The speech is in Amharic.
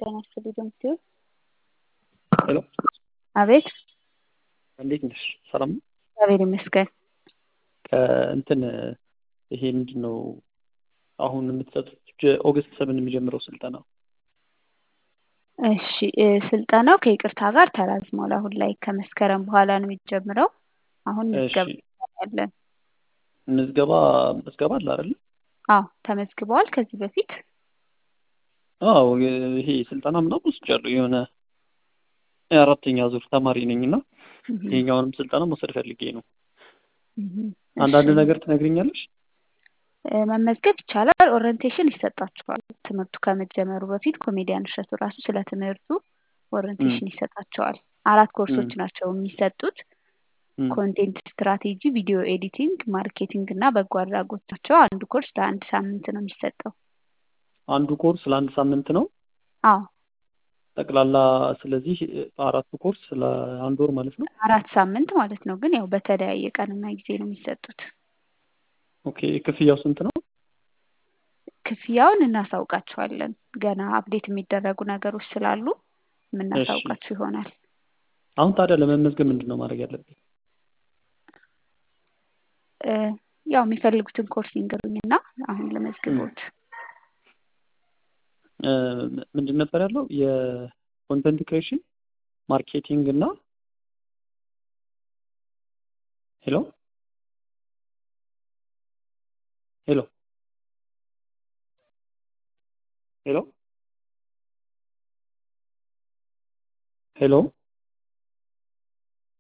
ጤና ይስጥልኝ ሲሆን ሄሎ አቤት እንዴት ነሽ? ሰላም ነው? እግዚአብሔር ይመስገን። ከእንትን ይሄ ምንድን ነው አሁን የምትሰጡት ኦገስት ሰብን የሚጀምረው ስልጠና እሺ እ ስልጠናው ከይቅርታ ጋር ተራዝሟል። አሁን ላይ ከመስከረም በኋላ ነው የሚጀምረው። አሁን ምዝገባ ያለን ምዝገባ ምዝገባ አለ አይደል? አዎ ተመዝግበዋል። ከዚህ በፊት አዎ ይሄ ስልጠና ምናምን ወስጃለሁ። የሆነ የአራተኛ ዙር ተማሪ ነኝ እና ይሄኛውንም ስልጠና መውሰድ ፈልጌ ነው። አንዳንድ ነገር ትነግሪኛለሽ? እ መመዝገብ ይቻላል። ኦሪንቴሽን ይሰጣችኋል። ትምህርቱ ከመጀመሩ በፊት ኮሜዲያን እሸቱ ራሱ ስለ ትምህርቱ ኦሪንቴሽን ይሰጣቸዋል። አራት ኮርሶች ናቸው የሚሰጡት። ኮንቴንት ስትራቴጂ፣ ቪዲዮ ኤዲቲንግ፣ ማርኬቲንግ እና በጎ አድራጎት ናቸው። አንዱ ኮርስ ለአንድ ሳምንት ነው የሚሰጠው። አንዱ ኮርስ ለአንድ ሳምንት ነው አዎ ጠቅላላ። ስለዚህ አራቱ ኮርስ ለአንድ ወር ማለት ነው። አራት ሳምንት ማለት ነው። ግን ያው በተለያየ ቀንና ጊዜ ነው የሚሰጡት። ኦኬ ክፍያው ስንት ነው? ክፍያውን እናሳውቃቸዋለን። ገና አፕዴት የሚደረጉ ነገሮች ስላሉ የምናሳውቃቸው ይሆናል። አሁን ታዲያ ለመመዝገብ ምንድን ነው ማድረግ ያለብኝ? እ ያው የሚፈልጉትን ኮርስ ይንገሩኝና አሁን ለመዝግቦት እ ምንድን ነበር ያለው የኮንተንት ክሬሽን ማርኬቲንግ እና ሄሎ ሄሎ ሄሎ ሄሎ